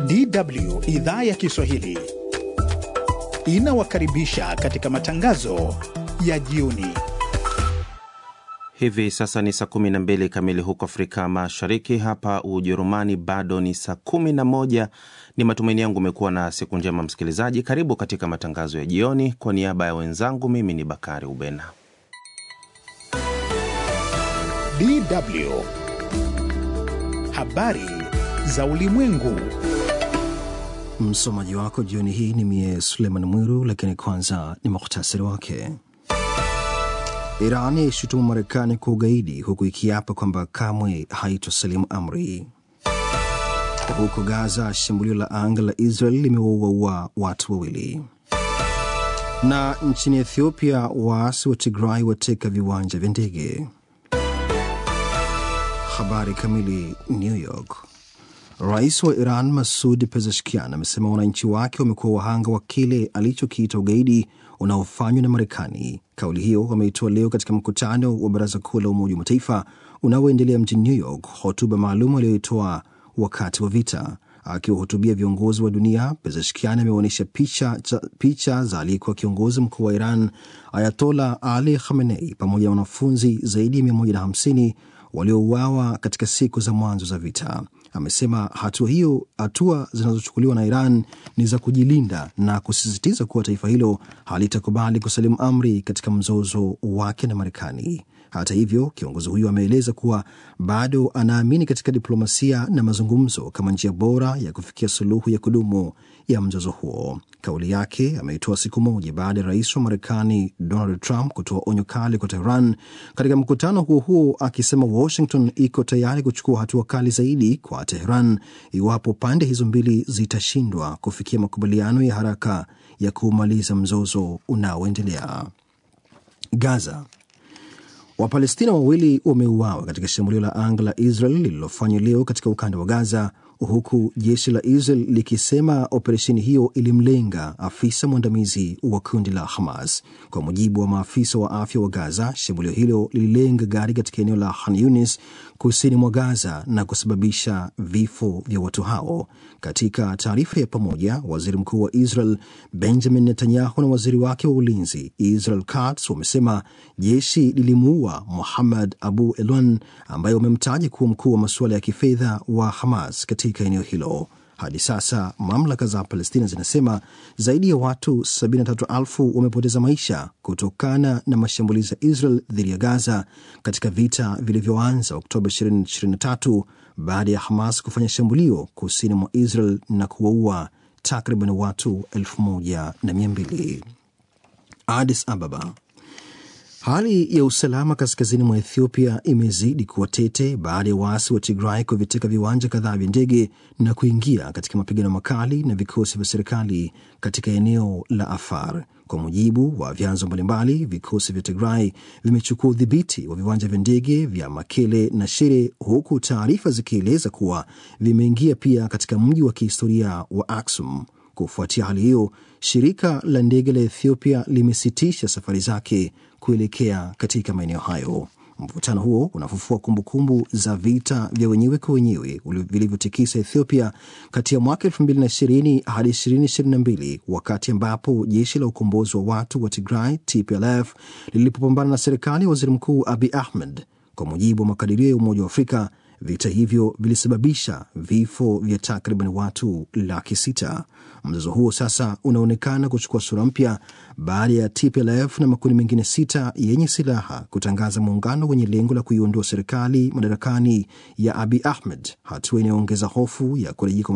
DW idhaa ya Kiswahili inawakaribisha katika matangazo ya jioni. Hivi sasa ni saa 12 kamili huko Afrika Mashariki. Hapa Ujerumani bado ni saa 11. Ni matumaini yangu umekuwa na siku njema, msikilizaji. Karibu katika matangazo ya jioni. Kwa niaba ya wenzangu, mimi ni Bakari Ubena. DW habari za ulimwengu. Msomaji wako jioni hii ni mie Suleiman Mwiru, lakini kwanza ni muhtasari wake. Iran yaishutumu Marekani kwa ugaidi huku ikiapa kwamba kamwe haitosalimu amri. Huko Gaza, shambulio la anga la Israel limewaua watu wawili. Na nchini Ethiopia, waasi wa Tigray wateka viwanja vya ndege. Habari kamili. New York. Rais wa Iran Masud Pezeshkian amesema wananchi wake wamekuwa wahanga wa kile alichokiita ugaidi unaofanywa na Marekani. Kauli hiyo wameitoa leo katika mkutano wa Baraza Kuu la Umoja wa Mataifa unaoendelea mjini New York, hotuba maalum aliyoitoa wakati wa vita. Akiwahutubia viongozi wa dunia, Pezeshkian ameonyesha picha, picha za aliyekuwa kiongozi mkuu wa Iran Ayatola Ali Khamenei pamoja na wanafunzi zaidi ya 150 waliouawa katika siku za mwanzo za vita. Amesema hatua hiyo, hatua zinazochukuliwa na Iran ni za kujilinda na kusisitiza kuwa taifa hilo halitakubali kusalimu amri katika mzozo wake na Marekani. Hata hivyo, kiongozi huyo ameeleza kuwa bado anaamini katika diplomasia na mazungumzo kama njia bora ya kufikia suluhu ya kudumu ya mzozo huo. Kauli yake ameitoa siku moja baada ya rais wa Marekani Donald Trump kutoa onyo kali kwa Tehran katika mkutano huo huo, akisema Washington iko tayari kuchukua hatua kali zaidi kwa Tehran iwapo pande hizo mbili zitashindwa kufikia makubaliano ya haraka ya kumaliza mzozo unaoendelea. Gaza. Wapalestina wawili wameuawa katika shambulio la anga la Israel lililofanywa leo katika ukanda wa Gaza, huku jeshi la Israel likisema operesheni hiyo ilimlenga afisa mwandamizi wa kundi la Hamas. Kwa mujibu wa maafisa wa afya wa Gaza, shambulio hilo lililenga gari katika eneo la Khan Yunis kusini mwa Gaza na kusababisha vifo vya watu hao. Katika taarifa ya pamoja, waziri mkuu wa Israel Benjamin Netanyahu na waziri wake wa ulinzi Israel Katz wamesema jeshi lilimuua Muhammad Abu Elwan ambaye wamemtaja kuwa mkuu wa masuala ya kifedha wa Hamas katika eneo hilo. Hadi sasa mamlaka za Palestina zinasema zaidi ya watu 73,000 wamepoteza maisha kutokana na mashambulizi ya Israel dhidi ya Gaza katika vita vilivyoanza Oktoba 2023 baada ya Hamas kufanya shambulio kusini mwa Israel na kuwaua takriban watu 1200. Addis Ababa. Hali ya usalama kaskazini mwa Ethiopia imezidi kuwa tete baada ya waasi wa Tigray kuviteka viwanja kadhaa vya ndege na kuingia katika mapigano makali na vikosi vya serikali katika eneo la Afar. Kwa mujibu wa vyanzo mbalimbali, vikosi vya Tigray vimechukua udhibiti wa viwanja vya ndege vya Makele na Shire, huku taarifa zikieleza kuwa vimeingia pia katika mji wa kihistoria wa Aksum. Kufuatia hali hiyo, shirika la ndege la Ethiopia limesitisha safari zake kuelekea katika maeneo hayo. Mvutano huo unafufua kumbukumbu za vita vya wenyewe kwa wenyewe vilivyotikisa Ethiopia kati ya mwaka 2020 hadi 2022 wakati ambapo jeshi la ukombozi wa watu wa Tigray TPLF lilipopambana na serikali ya waziri mkuu Abiy Ahmed. Kwa mujibu wa makadirio ya Umoja wa Afrika, vita hivyo vilisababisha vifo vya takriban watu laki sita. Mzozo huo sasa unaonekana kuchukua sura mpya baada ya TPLF na makundi mengine sita yenye silaha kutangaza muungano wenye lengo la kuiondoa serikali madarakani ya Abiy Ahmed, hatua inayoongeza hofu ya kurejea